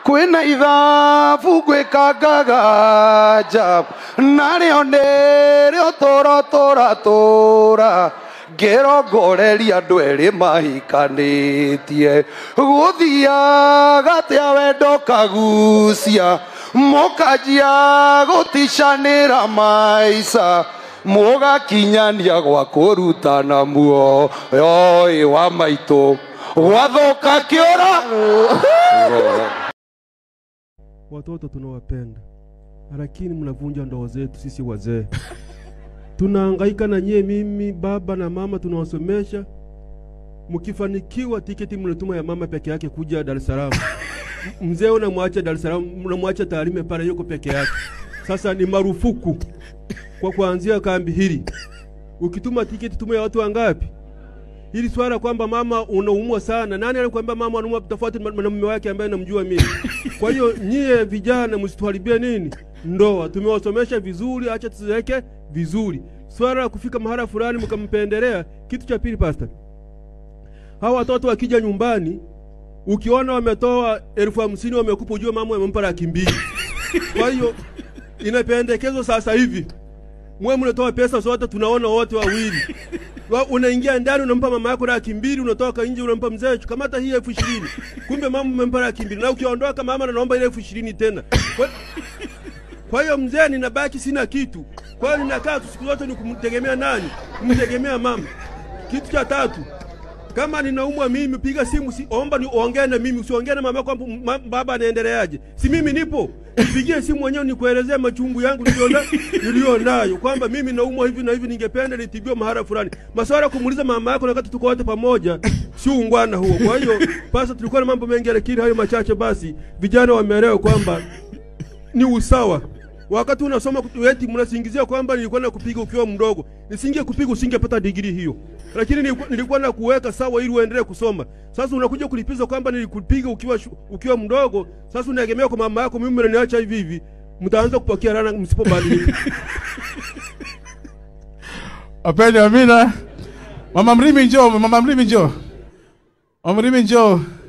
kwĩna ithabu gwĩkangaga njab narĩo nĩrĩo tũro tũratũra ngĩrongoreria andũ erĩ mahikanĩtie gũthiaga atĩa wendo kagucia mũkanjia gũticanĩra maica mũgakinyania gwa kũrutana muoyo wa maitũ gwathũka kĩũra Watoto tunawapenda, lakini mnavunja ndoa zetu sisi wazee. Tunahangaika na nyie, mimi baba na mama tunawasomesha. Mkifanikiwa tiketi mnatuma ya mama peke yake kuja Dar es Salaam. M- Mzee unamwacha Dar es Salaam, mnamwacha Tarime pale, yuko peke yake. Sasa ni marufuku kwa kuanzia kambi hili. Ukituma tiketi tuma ya watu wangapi? Hili swala kwamba mama unaumwa sana, nani alikwambia mama anaumwa? Tofauti na na mume wake ambaye namjua mimi. Kwa hiyo nyie vijana msituharibie nini ndoa. Tumewasomesha vizuri, acha tuziweke vizuri. Swala la kufika mahala fulani mkampendelea. Kitu cha pili, pastor, hawa watoto wakija nyumbani, ukiona wametoa elfu hamsini wamekupa, ujue mama amempa laki mbili. Kwa hiyo inapendekezwa sasa hivi mwe mnatoa pesa zote, tunaona wote wawili Wa- unaingia ndani unampa mama yako laki mbili, unatoka nje unampa mzee, kamata hii elfu ishirini. Kumbe mama umempa laki mbili, na ukiondoka mama anaomba ile elfu ishirini tena. Kwa- Kwa hiyo mzee, ninabaki sina kitu. Kwa hiyo ninakaa tu siku zote ni kumtegemea nani? Kumtegemea mama. Kitu cha tatu, kama ninaumwa mimi, piga simu, si, omba ni ongee na mimi, usiongee na mama kwamba ma, baba anaendeleaje. Si mimi nipo, nipigie simu mwenyewe nikuelezea machungu yangu niliona niliyo nayo kwamba mimi naumwa hivi na hivi, ningependa nitibiwe mahala fulani. Maswala ya kumuuliza mama yako na wakati tuko wote pamoja, si ungwana huo. Kwa hiyo pasa, tulikuwa na mambo mengi, lakini hayo machache basi, vijana wameelewa kwamba ni usawa. Wakati unasoma kutu- eti mnasingizia kwamba nilikuwa na kupiga ukiwa mdogo. Nisinge kupiga usingepata digrii hiyo. Lakini nilikuwa, nilikuwa na kuweka sawa ili uendelee kusoma. Sasa unakuja kulipiza kwamba nilikupiga ukiwa shu- ukiwa mdogo. Sasa unaegemea kwa mama yako, mimi mnaniacha hivi hivi. Mtaanza kupokea laana msipobadilika. Wapendwa, amina. Mama Mrimi njoo, mama Mrimi njoo. Mama Mrimi njoo.